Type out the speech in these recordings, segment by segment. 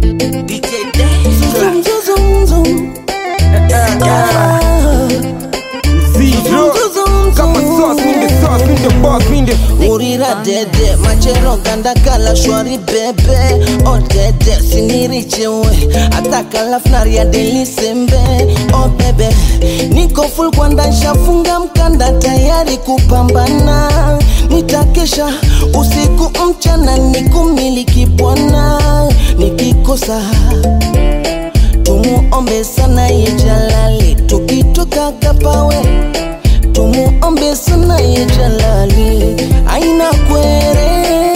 DJ Dexter. Zum, zum, zum, zum. Ah. Zero. Kama sauce, mi ndio sauce, mi ndio boss, mi ndio urira dede machero gandakala shwari bebe odede sinirichewe atakalafnaria delisembe o bebe niko full kwanda nshafunga mkanda tayari kupambana nitakesha usiku mchana nikumiliki bwana nikikosa tumuombe sana ye jalali tukitoka kapawe tumuombe sana ye jalali aina kwere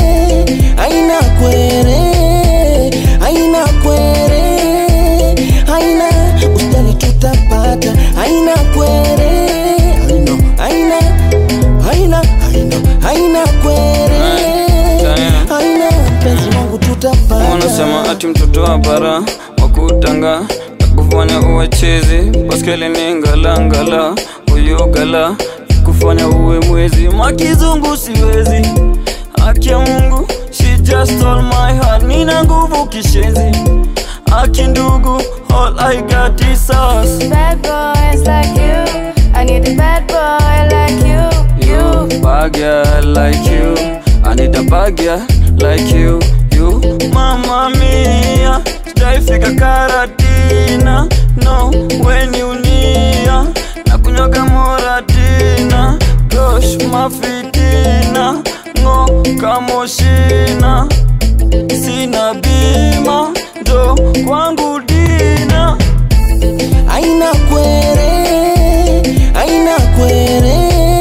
aina kwere aina kwere aina ustali tutapata aina kwere aina aina aina aina aina kwere Taya. aina penzi wangu tutapata wanasema ati mtoto wa bara wakutanga kufanya uwe chizi baskeli ni ngalangala uyugala kufanya uwe mwezi makizungu siwezi haki ya mungu she just stole my heart nina nguvu kishenzi haki ndugu all i got is us Bad boys like you. I need a bad boy like you. You, bad girl like you. I need a bad girl like you. You, mamma mia. Sijaifika Karatina, no, when you near. Nakunywaga moratina, gosh, mafitina, ngo kamoshina. Sina bima, ndo kwangu dina. aina kwere aina kwere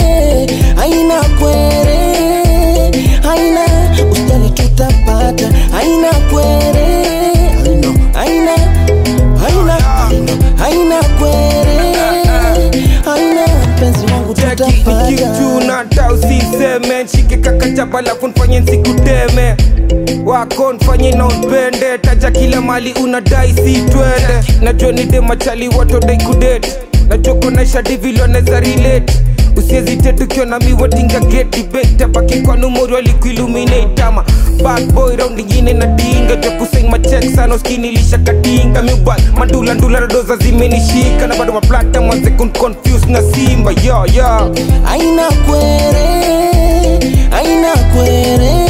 aina kwere aina ustali tutapata aina kwere aina aina aina aina aina kwere aina penzi wangu Jackie tutapata nikitu na hata usiseme nshike kaka chapa alafu nfanye nsikuteme wako nfanye na unpende taja kila mali unadai si twende najua ni demachali watodai kudate najua konaisha divilo neza relate usiezite tukiwa na miwatinga get debate abaki kwa numori walikuilluminate ama bad boy round ingine na dinga jua kuseng machek sana uskinilisha katinga mibal mandula ndula doza zimenishika na bado maplata mwanze kun confuse na simba yo yo aina kwere aina kwere